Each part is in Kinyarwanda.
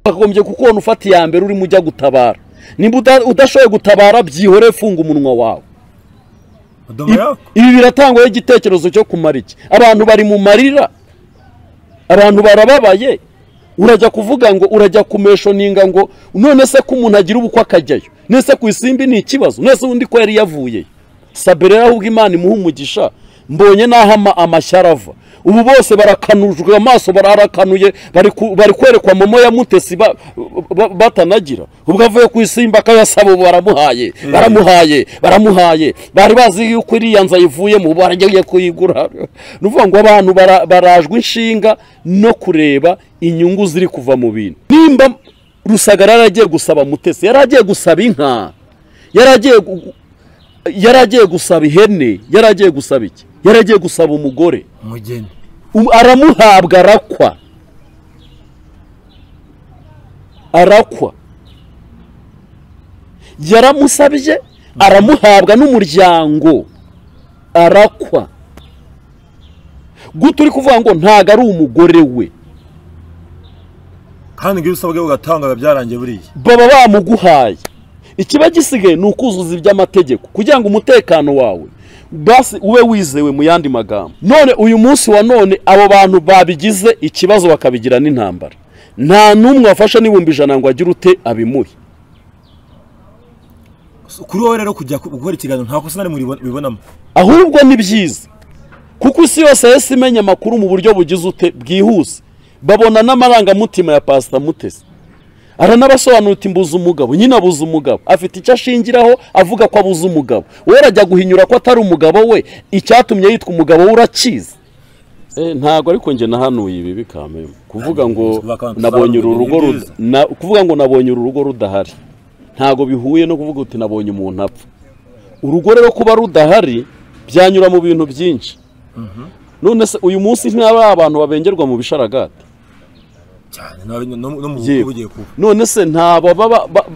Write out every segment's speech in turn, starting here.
wagombye kukubona ufata iya mbere urimo ujya gutabara nimba udashoboye gutabara byihore funga umunwa wawe ibi biratangwaho igitekerezo cyo kumara iki abantu bari mu marira abantu barababaye urajya kuvuga ngo urajya kumeshoninga ngo none se ko umuntu agira ubukwe akajyayo nese ku isimbi ni ikibazo nese undi ko yari yavuye sabe rero ahubwo imana imuha umugisha mbonye n'aho amashyara ava ubu bose barakanujwe amaso bararakanuye bari kwerekwa momo ya mutesi batanagira ubwo avuye ku isimba akayasaba ubu baramuhaye baramuhaye baramuhaye bari bazi yuko iriya nzu ayivuyemo ubu baragiye kuyigura ni ukuvuga ngo abantu barajwe inshinga no kureba inyungu ziri kuva mu bintu nimba rusagara yari agiye gusaba mutesi yari agiye gusaba inka yari agiye yari agiye gusaba ihene yari agiye gusaba iki yari agiye gusaba umugore umugeni aramuhabwa arakwa arakwa yaramusabye aramuhabwa n'umuryango arakwa guta uri kuvuga ngo ntabwo ari umugore we kandi ngo iyo usabwe ugatanga biba byarangiye buriya baba bamuguhaye ikiba gisigaye ni ukuzuza iby'amategeko kugira ngo umutekano wawe basi ube wizewe mu yandi magambo none uyu munsi wa none abo bantu babigize ikibazo bakabigira n'intambara nta n'umwe wafashe n'ibihumbi ijana ngo agire ute abimuhe kuri wowe rero kujya gukora ikiganiro nta kosa na rimwe ubibonamo ahubwo ni byiza kuko isi yose yahise imenya amakuru mu buryo bugize ute bwihuse babona n'amarangamutima ya pasita mutesi aranabasobanura uti mbuze umugabo nyine abuze umugabo afite icyo ashingiraho avuga ko abuze umugabo wowe urajya guhinyura ko atari umugabo we icyatumye yitwa umugabo we urakizi ntabwo ariko njye nahanuye ibi bikamenya kuvuga ngo nabonye uru rugo kuvuga ngo nabonye uru rugo rudahari ntabwo bihuye no kuvuga uti nabonye umuntu apfa urugo rero kuba rudahari byanyura mu bintu byinshi none se uyu munsi ntaba abantu babengerwa mu bisharagati none se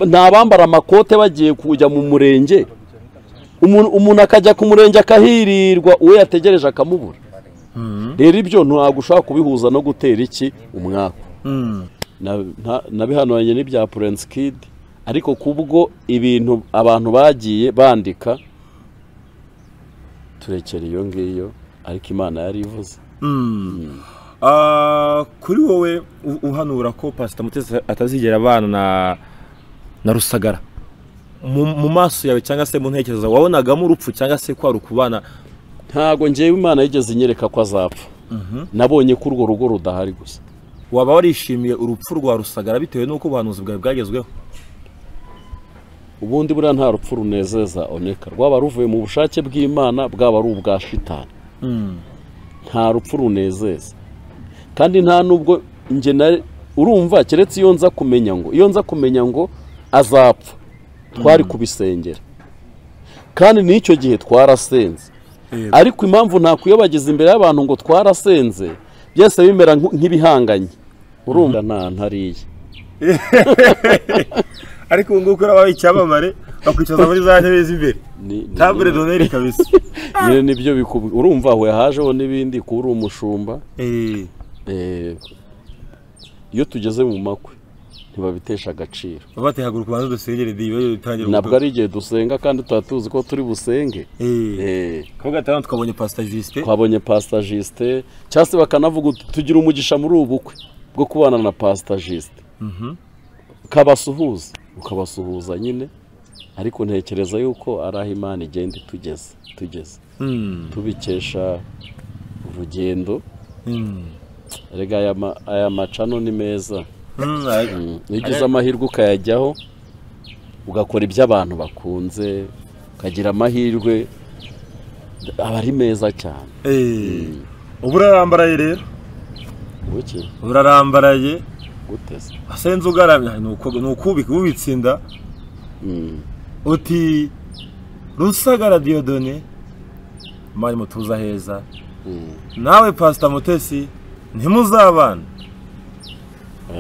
ntabambara amakote bagiye kujya mu murenge umuntu akajya ku murenge akahirirwa uwo yategereje akamubura rero ibyo ntabwo ushobora kubihuza no gutera iki umwaka nabihanuranye n'ibya purensi kidi ariko kubwo ibintu abantu bagiye bandika turekera iyo ngiyo ariko imana yari ivuze kuri wowe uhanura ko pasita mutesi atazigera abana na rusagara mu maso yawe cyangwa se mu ntekerezo wabonagamo urupfu cyangwa se kwari ukubana ntabwo ngewe imana yigeze inyereka ko azapfa nabonye ko urwo rugo rudahari gusa waba warishimiye urupfu rwa rusagara bitewe n'uko ubuhanuzi bwawe bwagezweho ubundi buriya nta rupfu runezeza oneka rwaba ruvuye mu bushake bw'imana bwaba ari ubwa shitani nta rupfu runezeza kandi nta nubwo ingena urumva keretse iyo nza kumenya ngo iyo nza kumenya ngo azapfa twari kubisengera kandi n'icyo gihe twarasenze ariko impamvu ntakwiyobagiza imbere y'abantu ngo twarasenze byose bimera nk'ibihanganye urumva nta ntariye ariko ubu ngubu urabaho icyamamare bakwicaza muri za ntebe z'imbere tabure doneri kabisa nyine nibyo bikubwira urumva aho yahajeho n'ibindi kuba uri umushumba iyo tugeze mu makwe ntibabitesha agaciro bati haguruka ubanza dusengere diyo utangire ntabwo ari igihe dusenga kandi tuba tuzi ko turi busenge kuko gatanu twabonye pasita jisite twabonye pasita jisite cyangwa se bakanavuga tugira umugisha muri ubu bukwe bwo kubana na pasita jisite ukabasuhuza ukabasuhuza nyine ariko ntekereza yuko ari aho imana igenda itugeze tugeze tubikesha urugendo rega aya macano ni meza iyo ugize amahirwe ukayajyaho ugakora ibyo abantu bakunze ukagira amahirwe aba ari meza cyane ubu urarambaraye rero urarambaraye asenze ugaramye ni ukubika ubitse inda uti rusagara diyodone mari mutuza heza nawe pasita mutesi ntimuzabana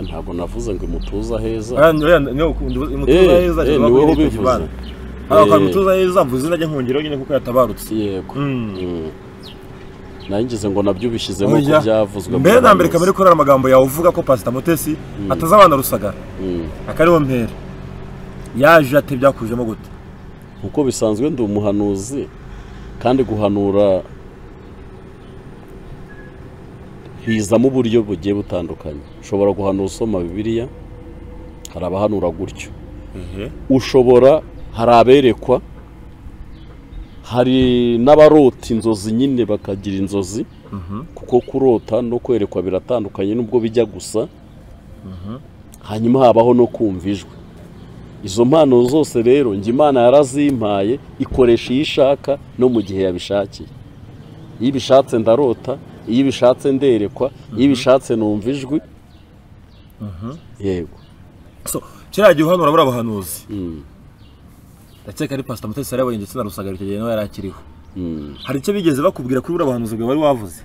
ntabwo navuze ngo imutuza heza imutuza heza niba mutuza heza mvuze izina ry'inkongero nyine kuko yatabarutse yego ngize ngo nabyo ubishyizemo ko Oya. byavuzwe mbere mu na mbere bahanuzi. kamere ko ari amagambo yawe uvuga ko pasita mutesi atazabana rusagara Mm. akariho mpera yaje ate byakujemo gute nkuko bisanzwe ndi umuhanuzi kandi guhanura hizamo uburyo bugiye butandukanye ushobora guhanura usoma bibiliya hari abahanura gutyo ushobora hari aberekwa hari n'abarota inzozi nyine bakagira inzozi kuko kurota no kwerekwa biratandukanye nubwo bijya gusa hanyuma habaho no kumva ijwi izo mpano zose rero njye imana yarazimpaye ikoresha iyo ishaka no mu gihe yabishakiye iyo ibishatse ndarota iyo ibishatse nderekwa iyo ibishatse numva ijwi yego so kiriya gihe uhanura buriya buhanuzi Mm. ndakeka ari pasita mutesi yarayoboye ndetse na rusagara icyo gihe nawe yari akiriho Mm. hari icyo bigeze bakubwira kuri buriya buhanuzi bwawe wari wavuze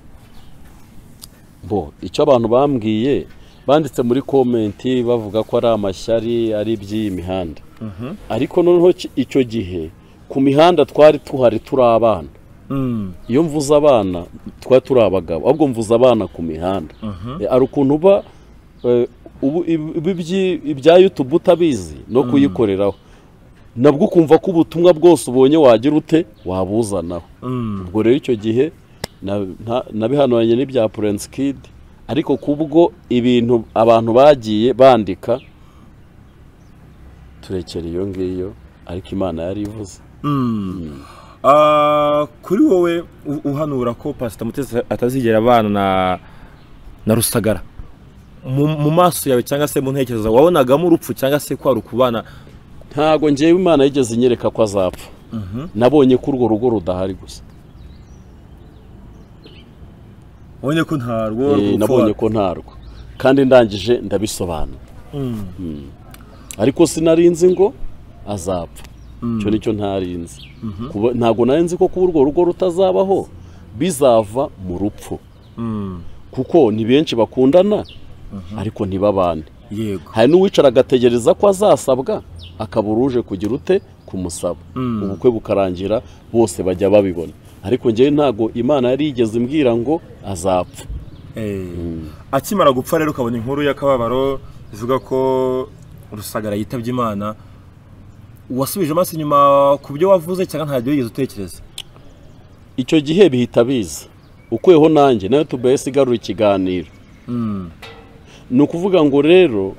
bo icyo abantu bambwiye banditse muri komenti bavuga ko ari amashyari ari iby'iyi mihanda ariko noneho ki- icyo gihe ku mihanda twari tuhari turi abana Mm. iyo mvuze abana twari turi abagabo ahubwo mvuze abana ku mihanda Eh, hari ukuntu uba eh, ubu ibi- ibi- ibyi- ibya yutubu utabizi no kuyikoreraho nabwo ukumva ko ubutumwa bwose ubonye wagira ute wabuzanaho Mm. ubwo rero icyo gihe na- nta- nabihanuranye n'ibya purensi kidi ariko kubwo ibintu abantu bagiye bandika turekera iyo ngiyo ariko imana yari ivuze Mm. Ah, kuri wowe u- uhanura ko pasita mutesi atazigera abana na na rusagara mu mu maso yawe cyangwa se mu ntekerezo zawe wabonagamo urupfu cyangwa se kwari ukubana ntago ngewe imana yigeze inyereka ko azapfa nabonye ko urwo rugo rudahari gusa ubonye ko ntarwo Eh, rupfu nabonye wa- ko ntarwo kandi ndangije ndabisobanura Mm. ariko sinarinzi ngo azapfa icyo nicyo ntarinzi Kuba- ntabwo narinzi ko kuba urwo rugo rutazabaho bizava mu rupfu Mm. kuko ni benshi bakundana ariko ntibabane yego hari n'uwicara agategereza ko azasabwa akabura uje kugira ute kumusaba Mm. ubukwe bukarangira bose bajya babibona ariko ngewe ntago imana yari yigeze imbwira ngo azapfa Eh, akimara gupfa rero ukabona inkuru y'akababaro ivuga ko rusagara yitabye imana wasubije amaso inyuma ku byo wavuze cyangwa ntabyo wigeze utekereza icyo gihe bihita biza ukuyeho nanjye nayo tubese igarura ikiganiro Mm. ni ukuvuga ngo rero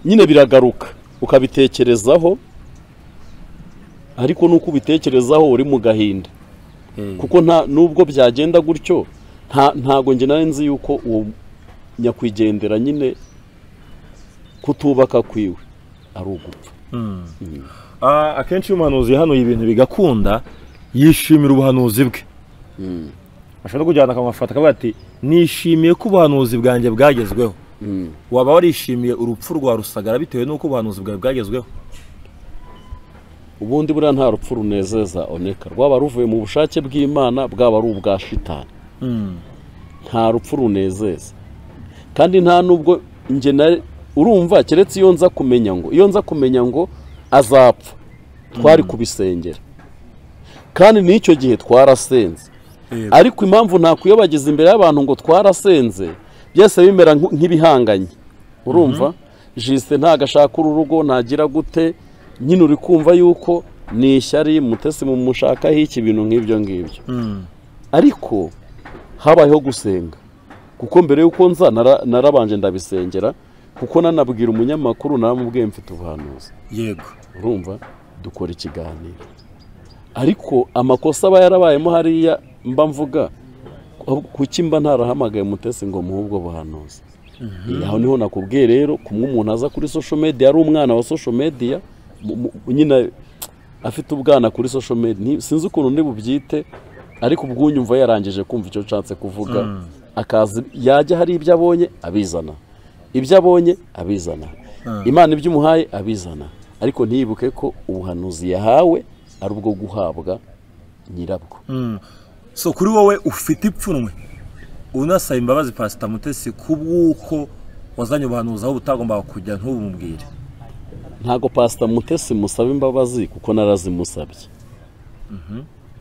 nyine biragaruka ukabitekerezaho ariko nuko ubitekerezaho uri mu gahinda Eh, kuko nta nubwo byagenda gutyo nta ntago njye nari nzi yuko uwo nyakwigendera nyine kutubaka kwiwe ari ugupfa Ah, akenshi iyo umuhanuzi yahanuye ibintu bigakunda yishimira ubuhanuzi bwe ashobora no kujyana akamufata akavuga ati nishimiye ko ubuhanuzi bwanjye bwagezweho waba warishimiye urupfu rwa rusagara bitewe n'uko ubuhanuzi bwawe bwagezweho ubundi buriya nta rupfu runezeza oneka rwaba ruvuye mu bushake bw'imana bwaba ari ubwa shitani nta rupfu runezeza kandi nta nubwo njye na urumva keretse iyo nza kumenya ngo iyo nza kumenya ngo azapfa twari kubisengera kandi n'icyo gihe twarasenze Yego. ariko impamvu ntakwiyobagiza imbere y'abantu ngo twarasenze byose bimera nk- nk'ibihanganye urumva jisite ntago ashaka uru rugo ntagira gute nyine uri kumva yuko ni ishyari mutesi mumushakaho iki bintu nk'ibyo ngibyo Mm. ariko habayeho gusenga kuko mbere y'uko nza nara- narabanje ndabisengera kuko nanabwira umunyamakuru naramubwiye mfite ubuhanuzi yego urumva dukora ikiganiro ariko amakosa aba yarabayemo hariya mba mvuga ku- kuki mba ntarahamagaye mutesi ngo muhe ubwo buhanuzi Eh, aho niho nakubwiye rero kumwe umuntu aza kuri social media ari umwana wa social media mu- mu- nyine afite ubwana kuri social media Ni- sinzi ukuntu ndi bubyite ariko ubwunyumva yarangije kumva icyo nshatse kuvuga akazi yajya hari ibyo abonye abizana ibyo abonye abizana imana ibyo umuhaye abizana ariko ntiyibuke ko ubuhanuzi yahawe ari ubwo guhabwa nyirabwo so kuri wowe ufite ipfunwe unasaba imbabazi pasita mutesi ku bw'uko wazanye ubuhanuzi aho butagombaga kujya ntubumubwire ntago pasita mutesi musaba imbabazi kuko narazimusabye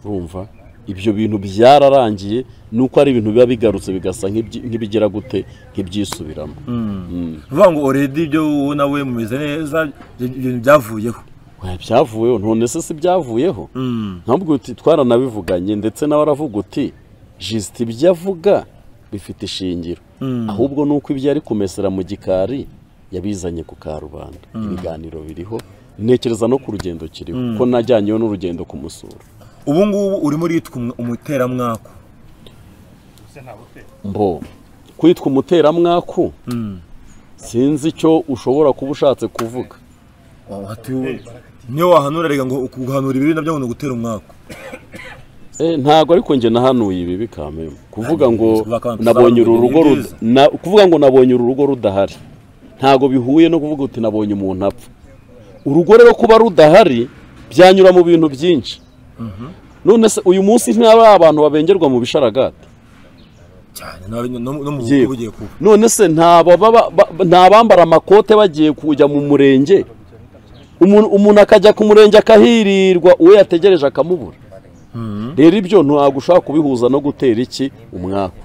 urumva ibyo bintu byararangiye ni uko ari ibintu biba bigarutse bigasa nk'ibyi- nk'ibigira gute nk'ibyisubiramo uvuga ngo oredi ibyo wowe nawe mumeze neza ibyo bintu byavuyeho Oya, byavuyeho none se si byavuyeho Mm. ntabwo uti twaranabivuganye ndetse nawe aravuga uti jisite ibyo avuga bifite ishingiro ahubwo ni uko ibyo yari kumesera mu gikari yabizanye ku karubanda ibiganiro biriho ntekereza no ku rugendo kiriho ko najyanyeho n'urugendo kumusura ubu ngubu urimo uritwa umu- umuteramwaka mbo kwitwa umuteramwaku sinzi icyo ushobora kuba ushatse kuvuga niyo wahanura reka ngo guhanura ibibi nabyo ngo ni ugutera umwaka Eh, ntabwo ariko njye nahanuye ibi bikamema kuvuga ngo Tuvuga ko nabonye uru abantu rugo tuzabona rud- na- kuvuga ngo nabonye uru rugo rudahari ntabwo bihuye no kuvuga uti nabonye umuntu apfa urugo rero kuba rudahari byanyura mu bintu byinshi none se uyu munsi ntaba abantu babengerwa mu bisharagati cyane no no- no mu Yego. bugiye kuba none se nta baba- ba- ba- nta bambara amakote bagiye kujya mu murenge umuntu umuntu akajya ku murenge akahirirwa uwo yategereje akamubura rero ibyo ntabwo ushobora kubihuza no gutera iki umwaku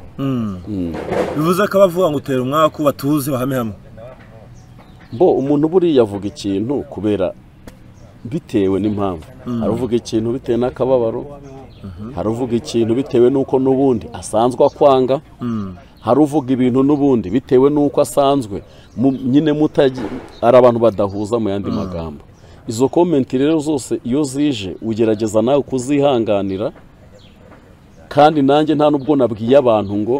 bivuze ko abavuga ngo utera umwaka batuze bahame hamwe mbo umuntu buriya avuga ikintu kubera bitewe n'impamvu hari uvuga ikintu bitewe n'akababaro hari uvuga ikintu bitewe n'uko n'ubundi asanzwe akwanga hari uvuga ibintu n'ubundi bitewe n'uko asanzwe mu- nyine mutagi ari abantu badahuza mu yandi magambo izo komenti rero zose iyo zije ugerageza nawe kuzihanganira kandi nanjye nta n'ubwo nabwiye abantu ngo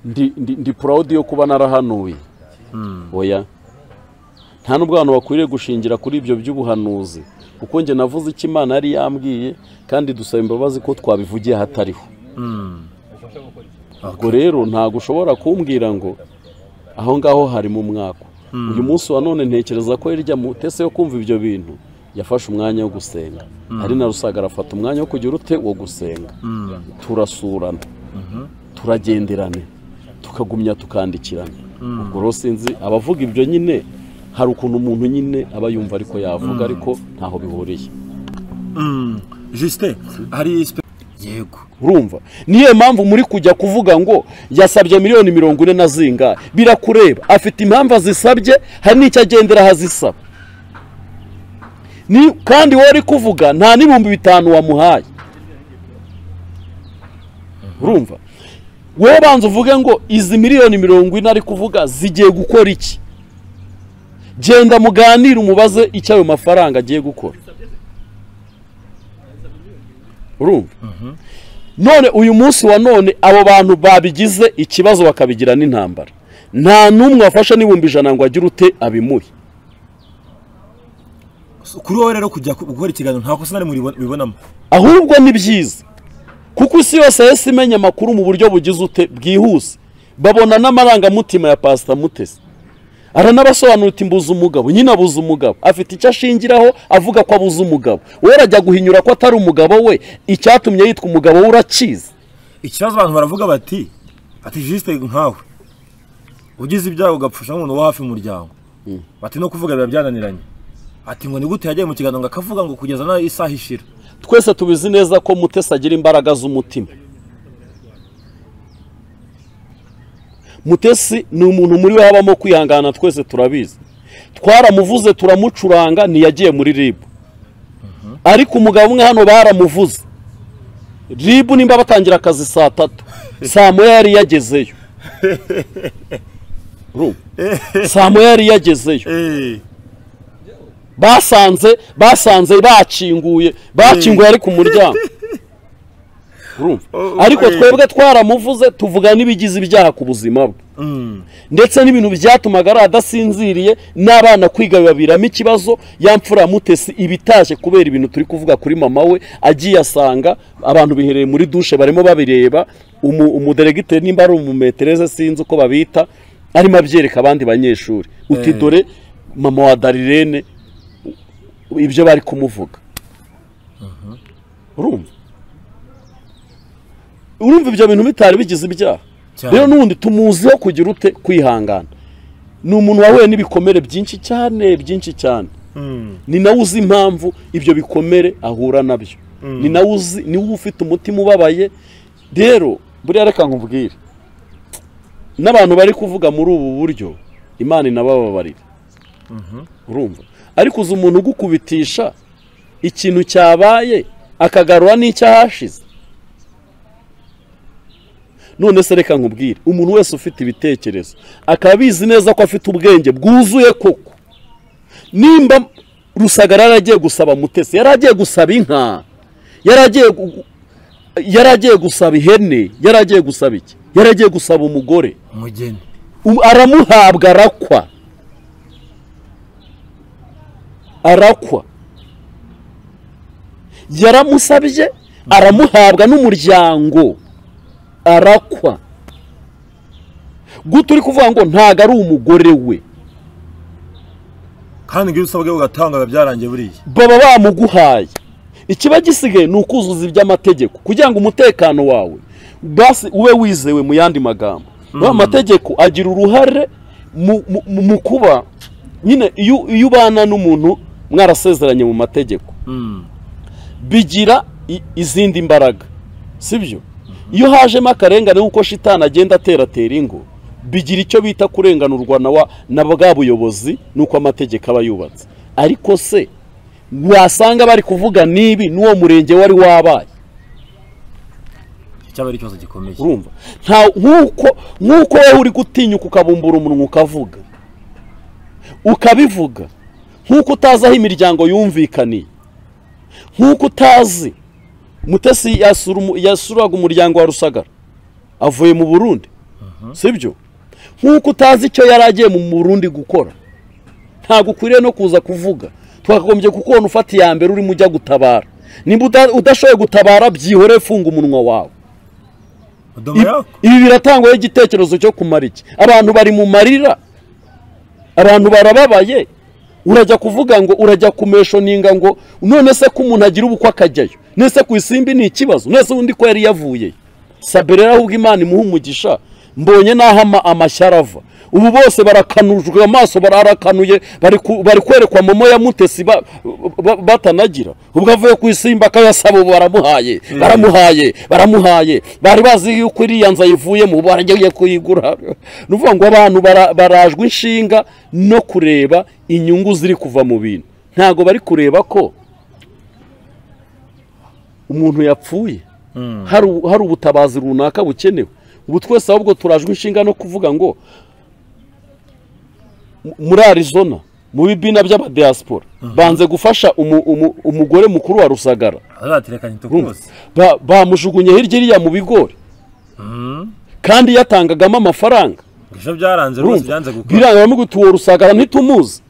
ndi, ndi, ndi proud yo kuba narahanuye oya nta n'ubwo abantu bakwiriye gushingira kuri ibyo by'ubuhanuzi kuko njye navuze icyo imana yari yambwiye kandi dusaba imbabazi ko twabivugiye ahatariho ubwo rero ntabwo ushobora kumbwira ngo aho ngaho harimo umwaka uyu munsi wa none ntekereza ko hirya mu tese yo kumva ibyo bintu yafashe umwanya wo gusenga ari na rusaga arafata umwanya wo kugira ute wo gusenga turasurana turagenderane tukagumya tukandikirana ubwo rero sinzi abavuga ibyo nyine hari ukuntu umuntu nyine aba yumva ariko yavuga ariko ntaho bihuriye jisite hari sipe yego urumva niyo mpamvu muri kujya kuvuga ngo yasabye miliyoni mirongo ine na zinga birakureba afite impamvu azisabye hari n'icyo agendera ahazisaba Ni- kandi wowe uri kuvuga nta n'ibihumbi bitanu wamuhaye urumva wowe banza uvuge ngo izi miliyoni mirongo ine ari kuvuga zigiye gukora iki genda muganire umubaze icyo ayo mafaranga agiye gukora urumva none uyu munsi wa none abo bantu babigize ikibazo bakabigira n'intambara nta n'umwe wafashe n'ibihumbi ijana ngo agire ute abimuhe kuri wowe rero kujya ku- gukora ikiganiro nta kosa na rimwe uribona- ubibonamo ahubwo ni byiza kuko isi yose yahise imenya amakuru mu buryo bugize ute bwihuse babona n'amarangamutima ya pasita mutesi aranabasobanura uti mbuze umugabo nyine abuze umugabo afite icyo ashingiraho avuga ko abuze umugabo wowe arajya guhinyura ko atari umugabo we icyatumye yitwa umugabo we urakizi ikibazo abantu baravuga bati ati jisite nkawe ugize ibyago ugapfusha nk'umuntu wo hafi y'umuryango bati no kuvuga biba byananiranye ati ngo ni gute yagiye mu kiganiro ngo akavuga ngo kugeza na isaha ishira twese tubizi neza ko mutesi agira imbaraga z'umutima mutesi ni umuntu muri we habamo kwihangana twese turabizi twaramuvuze turamucuranga ntiyagiye muri ribu ariko umugabo umwe hano baramuvuze ribu nimba batangira akazi saa tatu saa moya yari yagezeyo Urumva? saa moya yari yagezeyo basanze basanze bakinguye bakinguye ari ku muryango Urumva? Oh, ariko okay. twebwe twaramuvuze tuvuga n'ibigize ibyaha ku buzima bwe ndetse n'ibintu byatumaga ari adasinziriye n'abana kwiga bibaviramo ikibazo ya mfura ya mutesi iba itashye kubera ibintu turi kuvuga kuri mama we agiye asanga abantu bihereye muri dushe barimo babireba umu, umuderegiteri nimba ari umumetereze sinzi uko babita arimo abyereka abandi banyeshuri uti Eh. dore mama wa darirene ibyo bari kumuvuga urumva urumva ibyo bintu bitari bigize ibyaha Cyane. rero n'ubundi tumuziho kugira ute kwihangana ni umuntu wahuye n'ibikomere byinshi cyane byinshi cyane ni nawe uzi impamvu ibyo bikomere ahura nabyo ni nawe uzi ni wowe ufite umutima ubabaye rero buriya reka nkubwire n'abantu bari kuvuga muri ubu buryo imana inabababarira urumva ariko uzi umuntu ugukubitisha ikintu cyabaye akagarura n'icyahashize none se reka nkubwire umuntu wese ufite ibitekerezo akaba abizi neza ko afite ubwenge bwuzuye koko nimba rusagara yari agiye gusaba mutesi yari agiye gusaba inka yari agiye gu- yari agiye gusaba ihene yari agiye gusaba iki yari agiye gusaba umugore umugeni U- aramuhabwa arakwa arakwa yaramusabye aramuhabwa n'umuryango arakwa guta uri kuvuga ngo ntago ari umugore we kandi ngo iyo usabwe ugatanga biba byarangiye buriya baba bamuguhaye ikiba gisigaye ni ukuzuza iby'amategeko kugira ngo umutekano wawe basi ube wizewe mu yandi magambo aya mategeko agira uruhare mu- mu- mu kuba nyine iyo iyo ubana n'umuntu mwarasezeranye mu mategeko bigira i- izindi mbaraga sibyo iyo hajemo akarengane nk'uko shitani agenda ateratera ingo bigira icyo bita kurenganurwa na wa- na bwa buyobozi n'uko amategeko aba yubatse ariko se wasanga bari kuvuga n'ibi n'uwo murenge wari wabaye icyaba ari ikibazo gikomeye urumva nta nk'uko nk'uko wowe uri gutinyuka ukabumbura umunwa ukavuga ukabivuga nk'uko utazi aho imiryango yumvikaniye nk'uko utazi mutesi yasura umu- yasuraga umuryango wa rusagara avuye mu burundi sibyo nk'uko utazi icyo yari agiye mu burundi gukora ntabwo ukwiriye no kuza kuvuga twakagombye kukubona ufata iya mbere urimo ujya gutabara nimba uda- udashoboye gutabara byihoreye funga umunwa wawe Domo yako ibi biratangwaho igitekerezo cyo kumara iki abantu bari mu marira abantu barababaye urajya kuvuga ngo urajya kumeshoninga ngo none se ko umuntu agira ubukwe akajyayo nese ku isimbi ni ikibazo nese undi ko yari yavuye sabe rero ahubwo imana imuha umugisha mbonye n'aho ama- amashyara ava ubu bose barakanujwe amaso bararakanuye bari ku- bari kwerekwa momo ya mutesi ba- ba- batanagira ubwo avuye ku isimbi akayasaba ubu baramuhaye baramuhaye baramuhaye bari bazi yuko iriya nzu ayivuyemo ubu baragiye kuyigura ni ukuvuga ngo abantu bara- barajwe inshinga no kureba inyungu ziri kuva mu bintu ntabwo bari kureba ko umuntu yapfuye hari ubu- hari ubutabazi runaka bukenewe ubu twese ahubwo turajwe inshinga no kuvuga ngo mu- muri arizona mu bibina by'abadiyasipora banze gufasha umu- umu- umugore mukuru wa rusagara azaterekanye Urumva? tukose Ba- bamujugunye hirya iriya mu bigori kandi yatangagamo amafaranga ibyo byaranze rwose byanze gukora biranga bamwe uwo rusagara ntitumuzi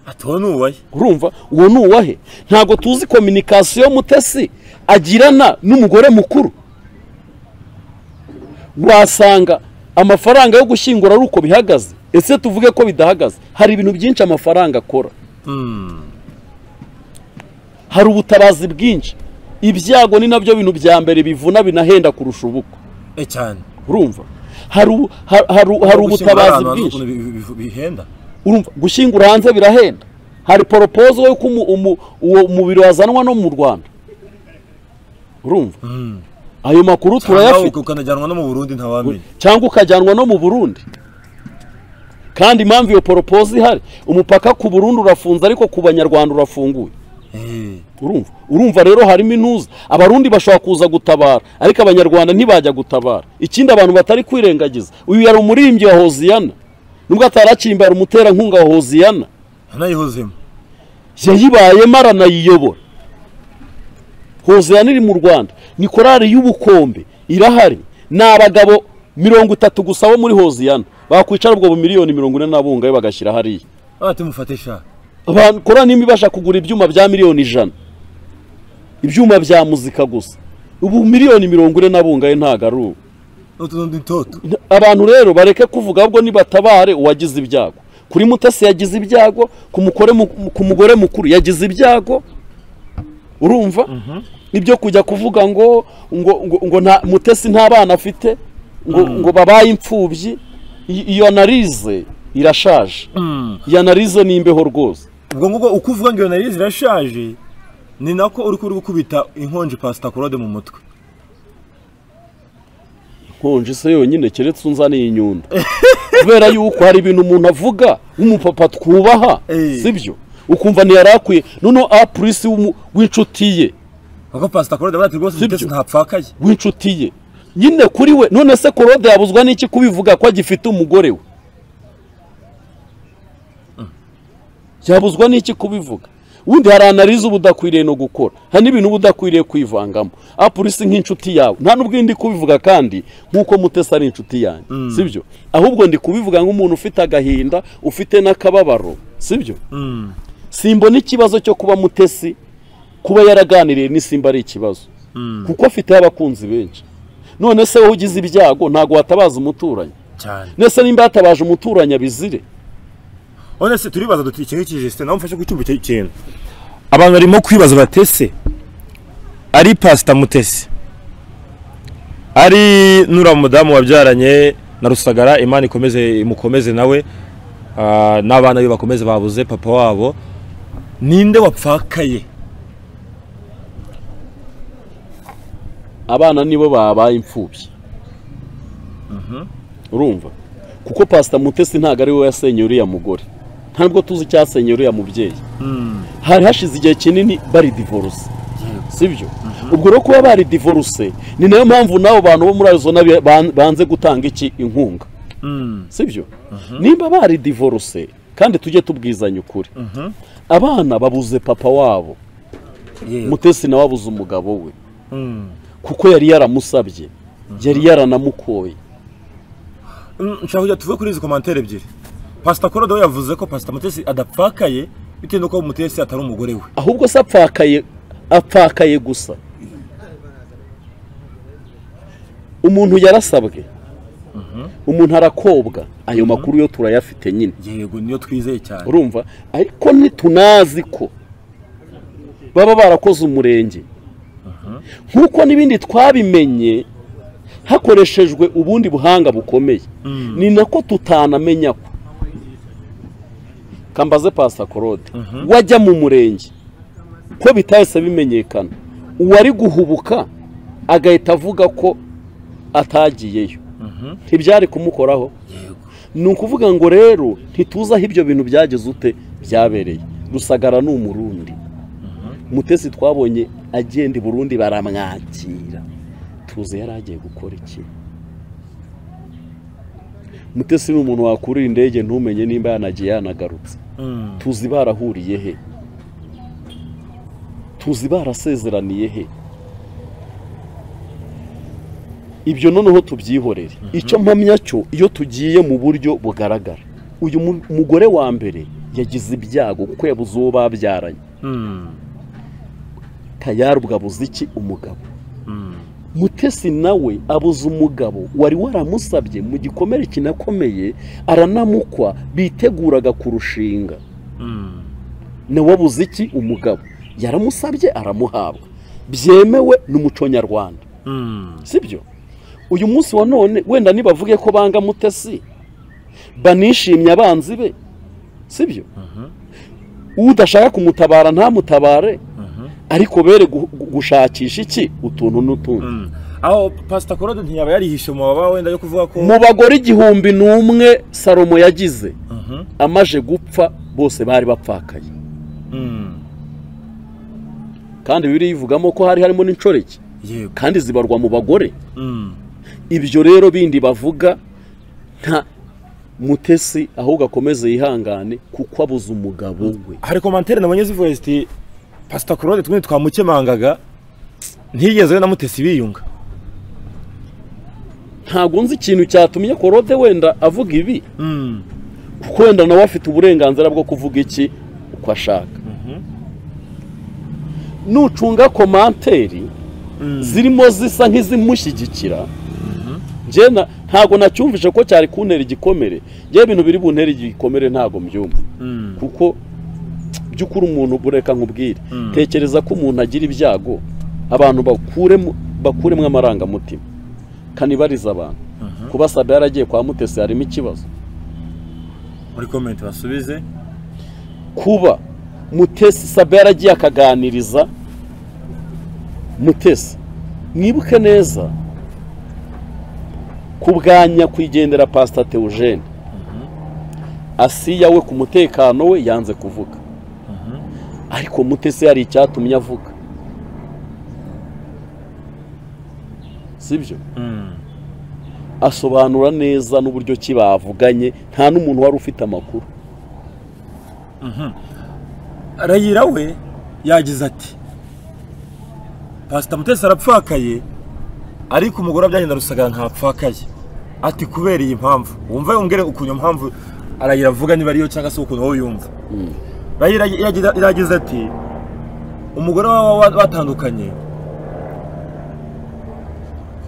atuwe n'uwaye urumva uwo ni uwahe ntabwo tuzi kominikasiyo mutesi agirana n'umugore mukuru wasanga amafaranga yo gushyingura ari uko bihagaze ese tuvuge ko bidahagaze hari ibintu byinshi amafaranga akora hari ubutabazi bwinshi ibyago ni nabyo bintu bya mbere bivuna binahenda kurusha ubukwe e cyane urumva hari ubu- ha- hari- hari ubutabazi bwinshi bwinshi bihenda urumva gushyingura hanze birahenda hari poropozo y'uko umu- umu- uwo mubiri wazanwa no mu rwanda urumva ayo makuru nawe turayafite ukanajyanwa no mu burundi ntawamenya cyangwa ukajyanwa no mu burundi kandi impamvu iyo poropozo ihari umupaka ku burundi urafunze ariko ku banyarwanda urafunguye Eh, urumva urumva rero harimo intuza abarundi bashobora kuza gutabara ariko abanyarwanda ntibajya gutabara ikindi abantu batari kwirengagiza uyu yari umuririmbyi wa hoziyana nubwo ataracyimba yari umuterankunga wa hoziyana yanayihozemo yayibayemo aranayiyobora hoziyana iri mu rwanda ni korari y'ubukombe irahari ni abagabo mirongo itatu gusa bo muri hoziyana bakwicara ubwo bu miliyoni mirongo ine n'abungayo bagashyira hariya aha tumufate sha abantu korari nimba ibasha kugura ibyuma bya miliyoni ijana ibyuma bya muzika gusa ubu miliyoni mirongo ine n'abungayo ntabwo ari ubu n'utu n'utoto abantu rero bareke kuvuga ahubwo nibatabare uwagize ibyago kuri mutesi yagize ibyago ku mukore mu- ku mugore mukuru yagize ibyago urumva ibyo kujya kuvuga ngo ngo ngo, ngo nta mutesi nta bana afite ngo, ngo babaye imfubyi i- iyo analize irashaje iyi analize ni imbeho rwose ubwo ngubwo uko uvuga ngo iyo narizi irashaje ni nako uri kuri gukubita inkonji pasita korode mu mutwe nkonje se yonyine keretse unzaniye inyundo kubera yuko hari ibintu umuntu avuga w'umupapa twubaha Eh. sibyo ukumva ntiyari akwiye noneho apurisi w'umu- w'inshuti ye kuko pasita korode baragira rwose Sibyo. umutesi ntapfakaye w'inshuti ye nyine kuri we none se korode yabuzwa n'iki kubivuga ko agifite umugore we yabuzwa n'iki kubivuga ubundi hari analize uba udakwiriye no gukora hari n'ibintu uba udakwiriye kwivangamo apurisi nk'inshuti yawe nta n'ubwo ndi kubivuga kandi nk'uko mutesi ari inshuti yanjye sibyo ahubwo ndi kubivuga nk'umuntu ufite agahinda ufite n'akababaro sibyo simbona ikibazo cyo kuba mutesi kuba yaraganiriye n'isimba ari ikibazo kuko afiteho abakunzi benshi none se wowe ugize ibyago ntabwo watabaza umuturanyi cyane ndetse nimba yatabaje umuturanyi abizire none se turibaza duti iki ngiki jesite nawe mfashe gucumbika iki kintu abantu barimo kwibaza batese ari pasita mutesi ari nura mudamu wabyaranye na rusagara imana ikomeze imukomeze nawe ah, n'abana be bakomeze babuze papa wabo ninde wapfakaye abana nibo babaye imfubyi urumva kuko pasita mutesi ntabwo ari we yasenye uriya mugore nta nubwo tuzi icyasenye uriya mubyeyi hari hashize igihe kinini bari divorce sibyo ubwo rero kuba bari divorce ni nayo mpamvu n'abo bantu bo muri arizona bi- ban- banze gutanga iki inkunga sibyo nimba bari divorce kandi tujye tubwizanya ukuri abana babuze papa wabo mutesi nawe abuze umugabo we kuko yari yaramusabye yari yaranamukoye Mm, nshaka kujya tuve kuri izi komantere ebyiri pasita korodo we yavuze ko pasita mutesi adapfakaye bitewe n'uko mutesi atari umugore we ahubwo se apfakaye apfakaye gusa umuntu yarasabwe umuntu arakobwa ayo makuru yo turayafite nyine yego niyo twizeye cyane urumva ariko ntitunazi ko baba barakoze umurenge nk'uko n'ibindi twabimenye hakoreshejwe ubundi buhanga bukomeye ni nako tutanamenya ko kambaze pasikorode wajya mu murenge ko bitahise bimenyekana uwari guhubuka agahita avuga ko atagiyeyo ntibyari kumukoraho ni ukuvuga ngo rero ntituzi aho ibyo bintu byageze ute byabereye rusagara ni umurundi mutesi twabonye agenda i burundi baramwakira tuzi yari agiye gukora iki mutesi ni umuntu wakurira indege ntumenye nimba yanagiye yanagarutse Mm. tuzi barahuriye he tuzi barasezeraniye he ibyo noneho tubyihorere icyo mpamya cyo iyo tugiye mu buryo bugaragara uyu mu- mugore wa mbere yagize ibyago kuko yabuze uwo babyaranye kayarubwa abuze iki umugabo mutesi nawe abuze umugabo wari waramusabye mu gikomere kinakomeye aranamukwa biteguraga kurushinga nawe abuze iki umugabo yaramusabye aramuhabwa byemewe n'umuco nyarwanda sibyo uyu munsi wa none wenda nibavuge ko banga mutesi banishimye abanzi be sibyo udashaka kumutabara ntamutabare ariko bere gu- gu- gushakisha iki utuntu n'utundi Mm. aho pasita korode ntiyaba yarihishe mu mababa wenda yo kuvuga ko mu bagore igihumbi n'umwe salomo yagize amaje gupfa bose bari bapfakaye Mm. kandi bibiri yivugamo ko hari harimo n'inshoreke yego kandi zibarwa mu bagore Mm. ibyo rero bindi bavuga nta mutesi ahubwo akomeze yihangane kuko abuze umugabo we hari komantere nabonye zivuye ziti pasita korode tumwe twamukemangaga ntiyigeze we na mutesi biyunga ntabwo nzi ikintu cyatumye korode wenda avuga ibi Mm. kuko wenda nawe afite uburenganzira bwo kuvuga iki uko ashaka nucunga komanteri zirimo zisa nk'izimushyigikira njye na- ntabwo nacyumvise ko cyari kuntera igikomere njyewe ibintu biri buntere igikomere ntabwo mbyumva Mm. kuko by'ukuri umuntu bureka nkubwire tekereza ko umuntu agira ibyago abantu bakuremo bakuremo amarangamutima kanibariza abantu kuba sabe yaragiye kwa mutesi harimo ikibazo muri komenti basubize kuba mutesi sabe yaragiye akaganiriza mutesi mwibuke neza ku bwa nyakwigendera pasita Theogene asiya we ku mutekano we yanze kuvuga ariko mutesi hari icyatumye avuga sibyo asobanura neza n'uburyo ki bavuganye nta n'umuntu wari ufite amakuru rayira we yagize ati pasita mutesi arapfakaye ariko umugore byagenda rusagara ntapfakaye ati kubera iyi mpamvu wumva yongere ukuntu iyo mpamvu arayira avuga niba ariyo cyangwa se ukuntu wowe yumva rayira yagize- yagize ati umugore waba wa- batandukanye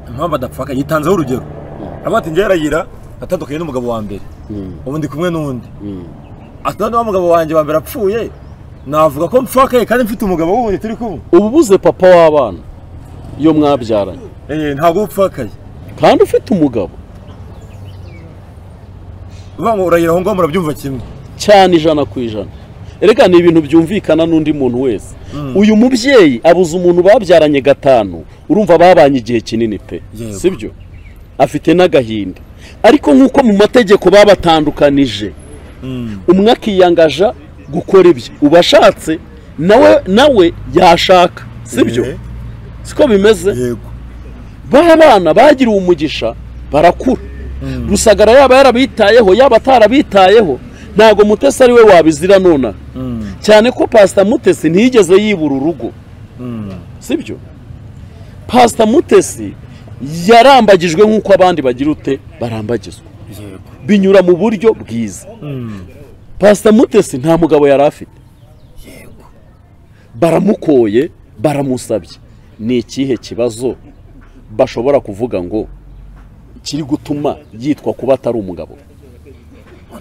impamvu adapfakaye yitanzeho urugero avuga ati njyewe rayira atandukanye n'umugabo wa mbere ubu ndi kumwe n'undi ati wa mugabo wanjye wa mbere apfuye navuga ko mpfakaye kandi mfite umugabo wundi turi kumwe ubu buze papa w'abana iyo mwabyaranye Eh, ntabwo upfakaye kandi ufite umugabo uvuga ngo urayira aho ngaho murabyumva kimwe cyane ijana ku ijana reka ni ibintu byumvikana n'undi muntu wese uyu mubyeyi abuze umuntu babyaranye gatanu urumva babanye igihe kinini pe Yego. sibyo afite n'agahinda ariko nk'uko mu mategeko babatandukanije umwe akiyangaja gukora ibyo uba ashatse nawe nawe yashaka sibyo Eh, siko bimeze yego ba bana bagiriwe umugisha barakura rusagara yaba yarabitayeho yaba atarabitayeho ntabwo mutesi ari we wabizira nona cyane ko pasita mutesi ntiyigeze yibura urugo sibyo pasita mutesi yarambagijwe nk'uko abandi bagira ute barambagizwa yego binyura mu buryo bwiza pasita mutesi nta mugabo yari afite baramukoye baramusabye ni ikihe kibazo bashobora kuvuga ngo kiri gutuma yitwa kuba atari umugabo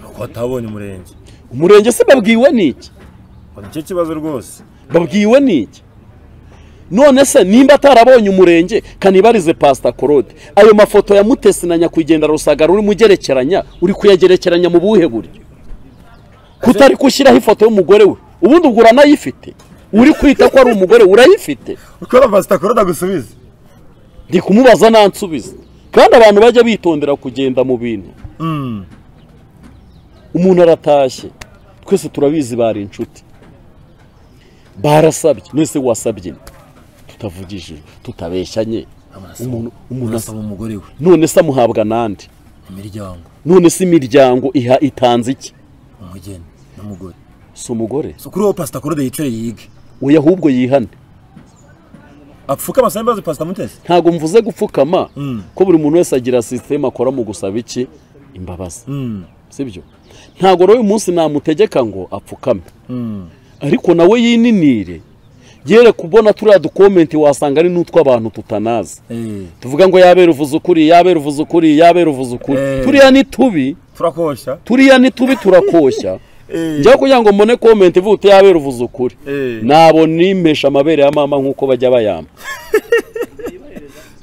nuko batabonye umurenge umurenge se babwiwe n'iki ngo nicyo kibazo rwose babwiwe n'iki none se nimba atarabonye umurenge kanibarize pasita korode ayo mafoto ya mutesi na nyakwigendera rusagara urimo ugerekeranya uri kuyagerekeranya mu buhe buryo kutari gushyiraho ifoto y'umugore we ubundi ubwo uranayifite uri kwita ko ari umugore we, urayifite ukora pasita korode agusubize ndi kumubaza nansubiza kandi abantu bajya bitondera kugenda mu bintu umuntu aratashye twese turabizi bari inshuti barasabye nese wasabye tutavugije tutabeshyanye umuntu umuntu asa- asaba umugore we none se amuhabwa nande imiryango none se imiryango iha itanze iki umugeni n'umugore si umugore so kuri uwo pasita korode yicare yige oya ahubwo yihane apfuka amasambu azi pasita mutesi ntabwo mvuze gupfukama ko buri muntu wese agira sisiteme akora mu gusaba iki imbabazi sibyo ntabwo rero uyu munsi namutegeka ngo apfukame ariko nawe yininire yere kubona turiya dukomenti wasanga ari n'utw'abantu tutanazi tuvuga ngo yabera uvuze ukuri yabera uvuze ukuri yabera uvuze ukuri Eh. turiya ni tubi turakoshya turiya ni tubi turakoshya njya kugira ngo mbone komenti ivuga uti yabera uvuze ukuri Eh. nabona impesha amabere ya mama nk'uko bajya bayamba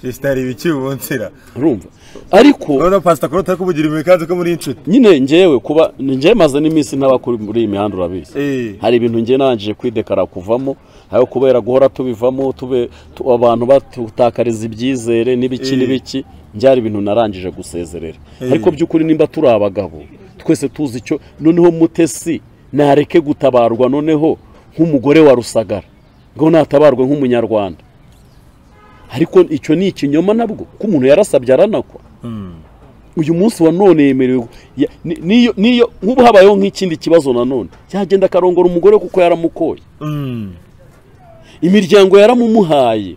sisitari ibikiwe nzira urumva ariko urabona pasita korode ari kumugira imikanzu ko muri inshuti nyine njyewe kuba njyewe maze n'iminsi ntaba kuri muri iyi mihanda urabizi hari ibintu njye nangije kwidekara kuvamo aho kubera guhora tubivamo tube tu- abantu batutakariza ibyizere n'ibiki Eh. n'ibiki byari ibintu narangije gusezerera Eh. ariko by'ukuri nimba turi abagabo twese tuzi icyo noneho mutesi nareke gutabarwa noneho nk'umugore wa rusagara ngo natabarwe nk'umunyarwanda ariko icyo ni ikinyoma nabwo ko umuntu yarasabye aranakwa uyu munsi wa none yemerewe ya- ni- niyo niyo nk'ubu habayeho nk'ikindi kibazo nanone yagenda akarongora umugore kuko yaramukoye imiryango yaramumuhaye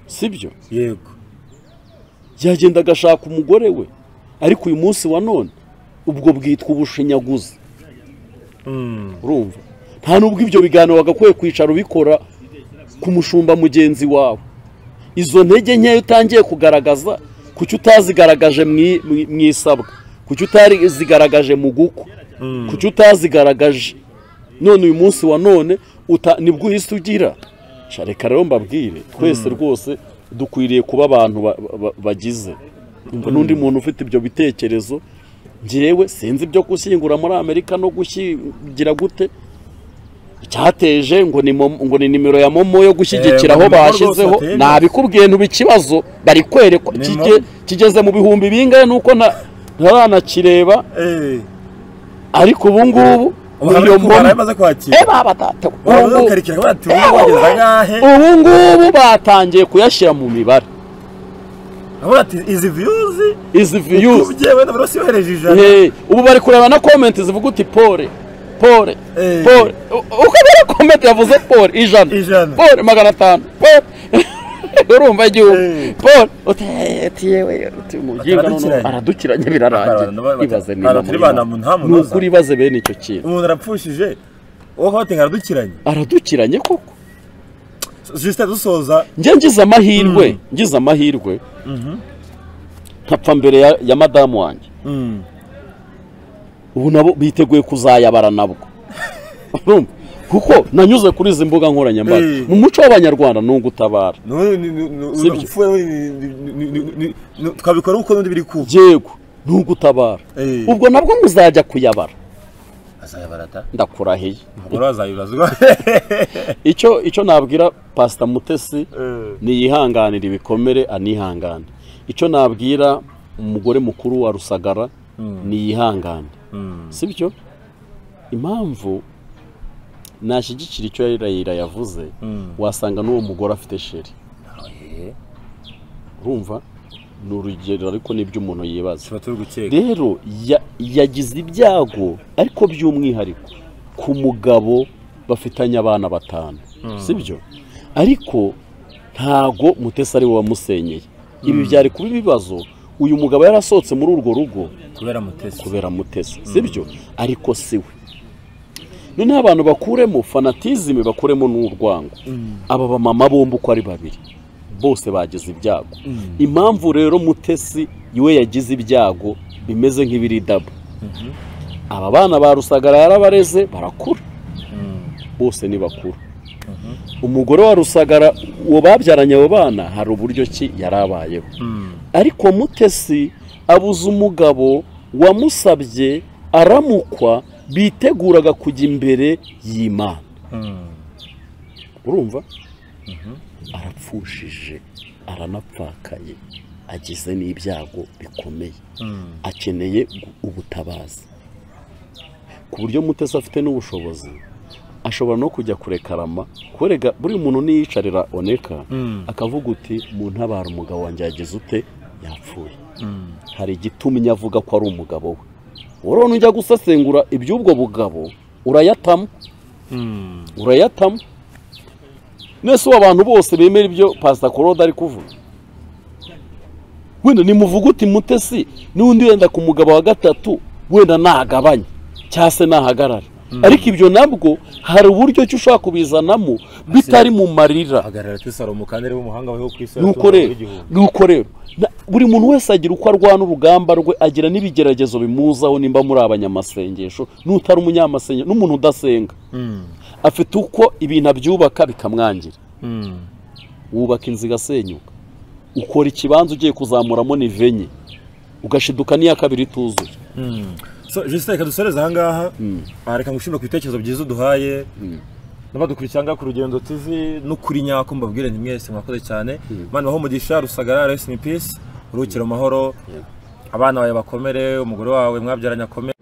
sibyo yego yagenda agashaka umugore we ariko uyu munsi wa none ubwo bwitwa ubushinyaguzi urumva nta n'ubwo ibyo biganiro wagakwiye kwicara ubikora ku mushumba mugenzi wawe izo ntege nkeya utangiye kugaragaza kuki utazigaragaje mu i- mu i- mu isabwa kuki utazigaragaje mu gukwa kuki utazigaragaje none uyu munsi wa none uta- nibwo uhise ugira Sha, reka rero mbabwire twese rwose dukwiriye kuba abantu ba- ba- ba- bagize Umva n'undi muntu ufite ibyo bitekerezo njyewe sinzi ibyo gushyingura muri amerika no gushyingira gute icyateje ngo ni momo- ngo ni nimero ya momo yo gushyigikira aho Eh, ngo ni nimero bashyizeho rwose ateye. nabikubwiye ntuba ikibazo bari kwerekwa Ni kige- momo. kigeze mu bihumbi bingahe nuko na- ntaranakireba ariko ubu ngubu iyo momo bamaze kwakira eh baba data ubu bamaze ngubu- gukarikira bati ubu wageze angahe ubu ngubu batangiye kuyashyira mu mibare aho ati izi viyuzi izi viyuzi ubye wenda buri wese yohereje ijana Eh, ubu bari kureba na komenti zivuga uti pole pole Eh. pole U- uko bari komenti yavuze pole ijana Ijana. pole magana atanu pole urumva igihugu Eh. pole uti "Eh, ati yewe uti umuginga noneho Aradukiranye. aradukiranye birarangiye Abantu bati- ibaze niba abantu bana mu- nta ni munoza. ukuri ibaze bene icyo kintu umuntu arapfushije uwo hoti aradukiranye aradukiranye koko jisite dusoza njye ngize amahirwe ngize amahirwe nkapfa mbere ya- ya madamu wanjye Mm. ubu nabo biteguye kuzayabara nabwo Urumva? kuko nanyuze kuri izi mbuga nkoranyambaga Eh. mu muco w'abanyarwanda ni ugutabara N'ubu ni- ni- ni- Sibyo. urupfu rero ni- ni- ni- ni- ni- ni- twabikora uko n'undi biri kuba yego ni ugutabara Eh. ubwo nabwo muzajya kuyabara azayabarata ndakurahiye umugore azabibazwa icyo icyo nabwira pasita mutesi niyihanganire ibikomere anihangane icyo nabwira umugore mukuru wa rusagara niyihangane sibyo impamvu nashyigikira icyo yarayira yavuze wasanga n'uwo mugore afite sheri urumva ni urugero ariko nibyo umuntu yibaza tuba turi gukeka rero ya- yagize ibyago ariko by'umwihariko ku mugabo bafitanye abana batanu sibyo ariko ntago mutesi ari we wamusenyeye ibi byari kuba ibibazo uyu mugabo yarasohotse muri urwo rugo kubera mutesi kubera mutesi sibyo ariko si we noneho abantu bakuremo fanatizime bakuremo n'urwango aba bamama bombi uko ari babiri bose bagize ibyago impamvu rero mutesi we yagize ibyago bimeze nk'ibiri dabo aba bana ba rusagara yarabareze barakura bose ni bakuru umugore wa rusagara uwo babyaranye abo bana hari uburyo ki yari abayeho ariko mutesi abuze umugabo wamusabye aramukwa biteguraga kujya imbere y'imana urumva arapfushije aranapfakaye agize n'ibyago bikomeye akeneye gu- ubutabazi ku buryo mutesi afite n'ubushobozi ashobora no kujya kurekarama kurega buri muntu niyicarira oneka akavuga uti mu ntabara umugabo wanjye yagize ute yapfuye hari igitumye avuga ko ari umugabo we wowe nujya gusesengura iby'ubwo bugabo urayatamo urayatamo nese ubu abantu bose bemera ibyo pasita korode ari kuvuga wenda nimuvuga uti mutesi n'undi wenda ku mugabo wa gatatu wenda nagabanye cyangwa se nahagarare ariko ibyo nabwo hari uburyo ki ushobora kubizanamo bitari mu marira hagarara ati salomo kandi ari we muhanga weho ku isi nuko rero nuko rero na- buri muntu wese agira uko arwana urugamba rwe agira n'ibigeragezo bimuzaho nimba muri abanyamasengesho n'utari umunyamasengesho n'umuntu udasenga afite uko ibintu abyubaka bikamwangira wubaka inzu igasenyuka ukora ikibanza ugiye kuzamuramo nive nke ugashiduka n'iya kabiri ituzuye jisite reka dusoreze ahangaha Ah, reka ngushimire ku bitekerezo byiza uduhaye n'abadukurikiye ahangaha ku rugendo tizi no kuri nyako mbabwire ni mwese mwakoze cyane mana baho umugisha rusagara rest in peace uruhukire mu mahoro abana bawe bakomere umugore wawe mwabyaranye akomere